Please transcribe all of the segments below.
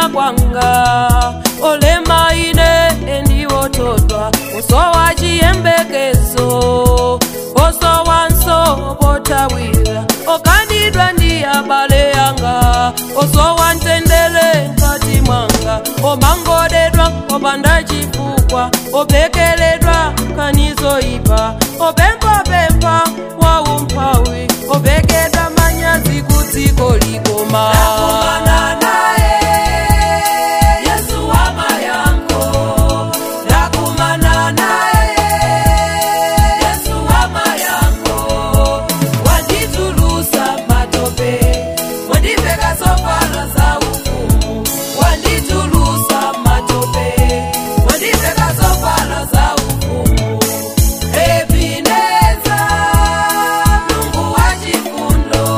kulira kwanga olema ine endiwotodwa osowa chiyembekezo osowanso potawira okandidwa ndi abale yanga osowa ntendere mkati mwanga omangodedwa opanda chifukwa obekeledwa kanizoipa opempapempa waumphawi obekedwa manyazi kudziko likoma Ndakumana naye, Yesu wa mayango. Ndakumana naye, Yesu wa mayango. Wanditulusa matope, wandipeka sofala za ufumu. Wanditulusa matope, wandipeka sofala za ufumu. Ebeneza, Mungu wa chifundo.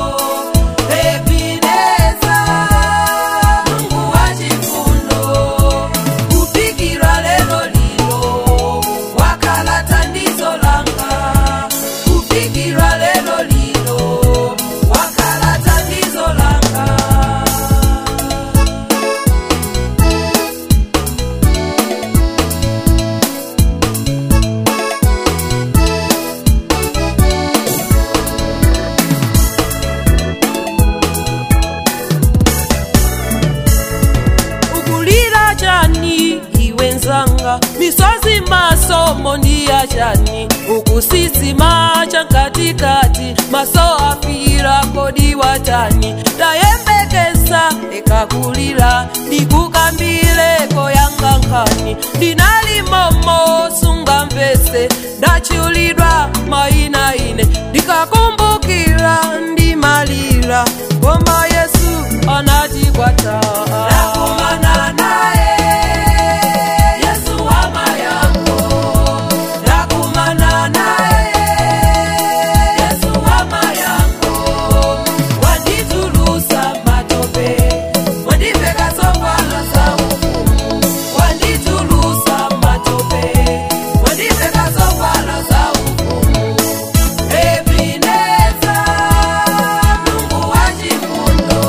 Ebeneza, Mungu wa chifundo. Kupikira lelo lilo, wakala tandizo langa. Kupikira lelo lilo, wakala tandizo langa. ukulira chani iwe nzanga misozi masomo ndiya chani ukusisima chankatikati maso afira kodi watani tayembekeza ekakulira ndikukambireko yanga nkhani ndinalimomo sunga mvese ndachiulidwa maina ine ndikakumbukira ndimalira ngoma yesu anatikwata Ndakumana naye, Yesu wa mayango. Ndakumana naye, Yesu wa mayango. Wanditulusa matope, wandipeka sofala za ufumu. Wanditulusa matope, wandipeka sofala za ufumu. Ebeneza, Mungu wa chifundo.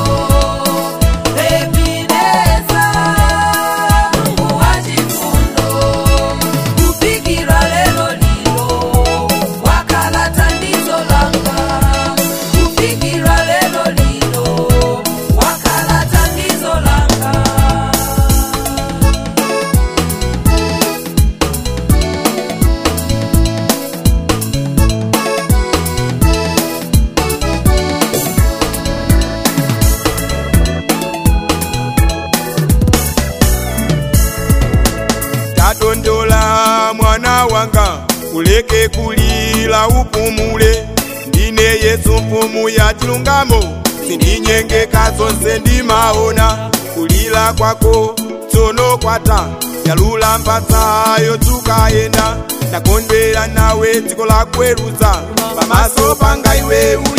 Ebeneza, Mungu wa chifundo. Kupikira lelo lilo, wakala tandizo langa. Kupikira lelo lilo, wakala tandizo langa. tadondola mwana wanga uleke kulila upumule ndine yesu mfumu ya chilungamo sindinyengeka zonse ndimaona kulila kwako tsono kwata yalula mpatsayo tukayenda ndakondwera nawe dziko lakweruza pamaso panga iwe uli